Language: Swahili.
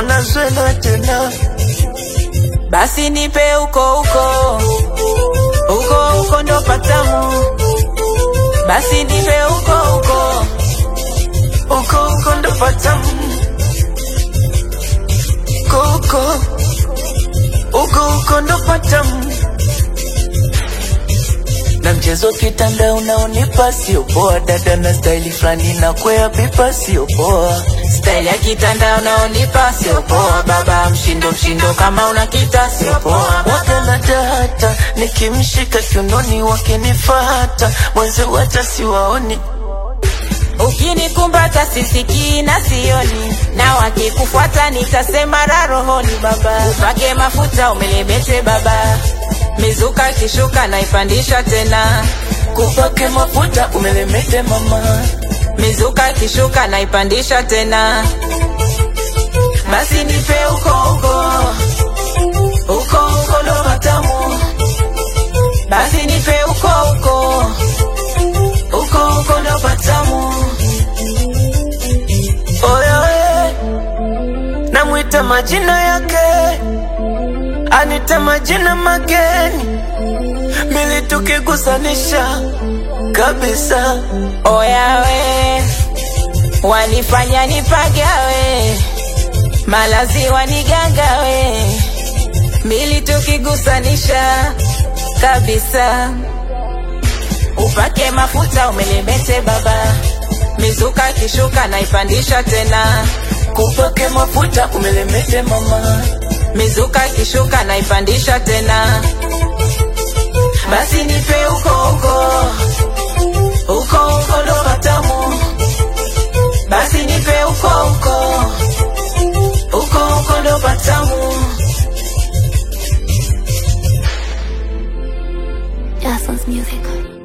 mbona zwela tena basi nipe huko huko huko huko ndo patamu basi nipe huko huko uko uko ndo patamu uko uko uko uko ndo patamu na mchezo kitanda unaonipa sio poa, dada na staili fulani na kwea pipa sio poa. staili ya kitanda unaonipa sio poa baba mshindo mshindo kama una kita sio poa Waga na data nikimshika kiunoni wakinifata mwenzi wacha siwaoni ukinikumbata sisikii na sioni na wakikufuata nitasema ra rohoni baba upake mafuta umelebete baba mizuka kishuka naipandisha tena kupake mafuta umelemete mama mizuka kishuka naipandisha tena basi nipe huko huko huko huko ndo matamu basi nipe huko huko huko huko ndo patamu oyoe namwita majina yake anita majina mageni mili tukigusanisha kabisa oyawe wanifanya nipagawe malazi wanigangawe mili tukigusanisha kabisa upake mafuta umelemete baba mizuka kishuka naipandisha tena kupake mafuta umelemete mama mizuka kishuka naipandisha tena basi nipe huko huko huko huko ndo matamu basi nipe huko huko huko huko ndo patamu Jason's music.